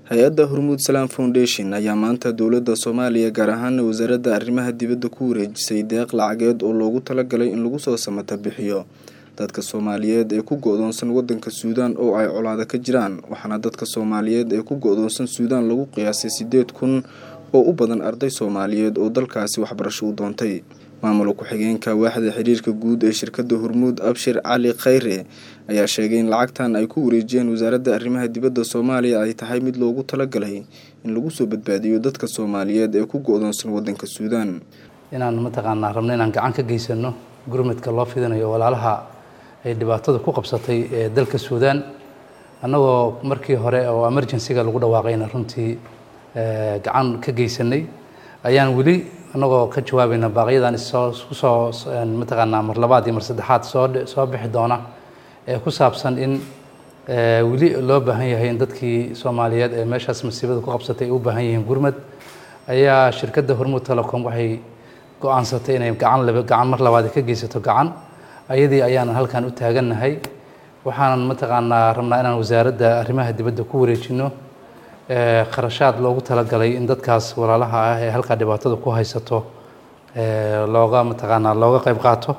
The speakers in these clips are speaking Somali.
hay-adda hormuud salaam foundation ayaa maanta dowladda soomaaliya gaar ahaana wasaaradda arrimaha dibadda ku wareejisay deeq lacageed oo loogu talagalay in lagu soo samata bixiyo dadka soomaaliyeed ee ku go-doonsan wadanka suudaan oo ay colaado ka jiraan waxaana dadka soomaaliyeed ee ku go-doonsan suudaan lagu qiyaasay sideed kun oo u badan arday soomaaliyeed oo dalkaasi waxbarasho u doontay maamul ku-xigeenka waaxda xiriirka guud ee shirkadda hormuud abshir cali khayre ayaa sheegay in lacagtan ay ku wareejiyeen wasaaradda arrimaha dibadda soomaaliya ay tahay mid loogu talagalay in lagu soo badbaadiyo dadka soomaaliyeed ee ku go-doonsan wadanka suudaan inaan mataqaanaa rabno inaan gacan ka geysano gurmadka loo fidinayo walaalaha ay dhibaatada ku qabsatay ee dalka suudaan annagoo markii hore oo emergencyga lagu dhawaaqayna runtii gacan ka geysanay ayaan weli annagoo ka jawaabayna baaqyadan issoo kusoo mataqaanaa mar labaad iyo mar saddexaad soo soo bixi doona ee ku saabsan in weli loo baahan yahay in dadkii soomaaliyeed ee meeshaas masiibada ku qabsatay ay u baahan yihiin gurmad ayaa shirkadda hormuud telecom waxay go-aansatay inay gacan laba gacan mar labaad ka geysato gacan ayadii ayaanan halkan u taagannahay waxaanan mataqaanaa rabnaa inaan wasaaradda arrimaha dibadda ku wareejino kharashaad loogu talagalay in dadkaas walaalaha ah ee halkaa dhibaatada ku haysato looga mataqaanaa looga qayb qaato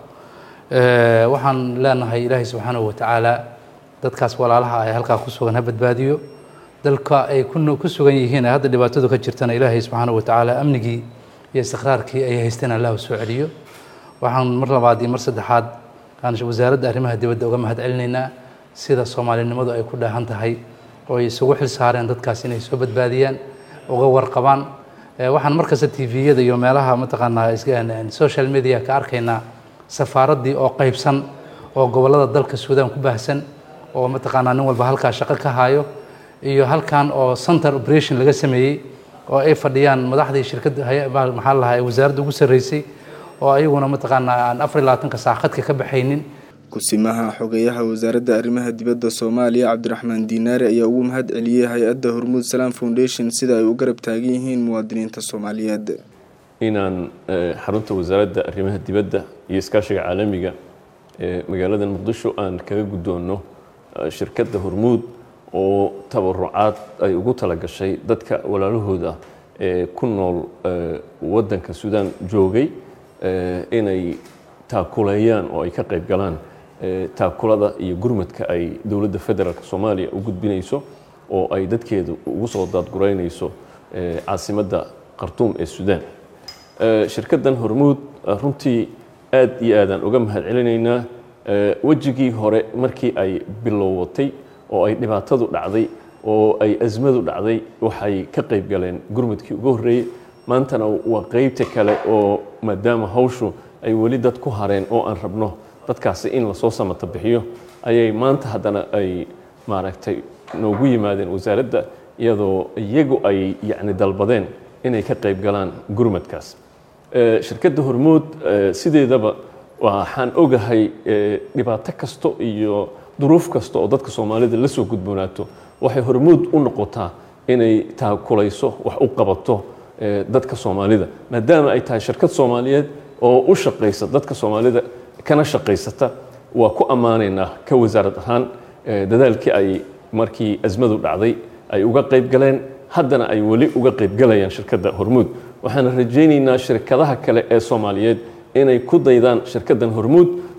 waxaan leenahay ilaahay subxaanahu watacaala dadkaas walaalaha ah ee halkaa ku sugan ha badbaadiyo dalka ay ku sugan yihiin ee hadda dhibaatadu ka jirtana ilaahay subxaanahu watacaala amnigii iyo istiqraarkii ay haysteen allah soo celiyo waxaan mar labaad iyo mar saddexaad aan wasaaradda arrimaha dibadda uga mahad celinaynaa sida soomaalinimadu ay ku dhaahan tahay oo ay isugu xil saareen dadkaas inay soo badbaadiyaan uga warqabaan waxaan markasta tviyada iyo meelaha mataqaanaa social media ka arkaynaa safaaraddii oo qeybsan oo gobollada dalka suudaan ku baahsan oo mataqaanaa nin walba halkaa shaqo ka hayo iyo halkan oo center operation laga sameeyey oo ay fadhiyaan madaxdii shirkadda maxaa la lahaa wasaaradda ugu sarreysay oo ayaguna mataqaanaa aan afar iyo labaatanka saac khadka ka baxaynin ku-simaha xogeyaha wasaaradda arrimaha dibadda soomaaliya cabdiraxmaan diinaare ayaa ugu mahad celiyey hay-adda hormuud salaam foundation sida ay u garab taagan yihiin muwaadiniinta soomaaliyeed inaan xarunta wasaaradda arrimaha dibadda iyo iskaashiga caalamiga ee magaalada muqdisho aan kaga guddoonno shirkadda hormuud oo tabarucaad ay ugu talagashay dadka walaalahooda ee ku nool waddanka suudaan joogay inay taakuleeyaan oo ay ka qayb galaan taakulada iyo gurmadka ay dowladda federaalk soomaaliya u gudbinayso oo ay dadkeedu ugu soo daadguraynayso caasimadda khartuum ee suudaan shirkaddan hormuud runtii aad iyo aadaan uga mahad celinaynaa wejigii hore markii ay bilowatay oo ay dhibaatadu dhacday oo ay asmadu dhacday waxay ka qayb galeen gurmadkii ugu horreeyey maantana waa qeybta kale oo maadaama hawshu ay weli dad ku hareen oo aan rabno dadkaasi in lasoo samata bixiyo ayay maanta haddana ay maaragtay noogu yimaadeen wasaaradda iyadoo iyagu ay yacni dalbadeen inay ka qayb galaan gurmadkaas shirkadda hormuud sideedaba waxaan ogahay dhibaato kasto iyo duruuf kasta oo dadka soomaalida la soo gudboonaato waxay hormuud u noqotaa inay taakulayso wax u qabato dadka soomaalida maadaama ay tahay shirkad soomaaliyeed oo u shaqaysa dadka soomaalida kana shaqaysata waa ku ammaanaynaa ka wasaarad ahaan dadaalkii ay markii asmadu dhacday ay uga qayb galeen haddana ay weli uga qayb galayaan shirkadda hormuud waxaan rajaynaynaa shirkadaha kale ee soomaaliyeed inay ku daydaan shirkaddan hormuud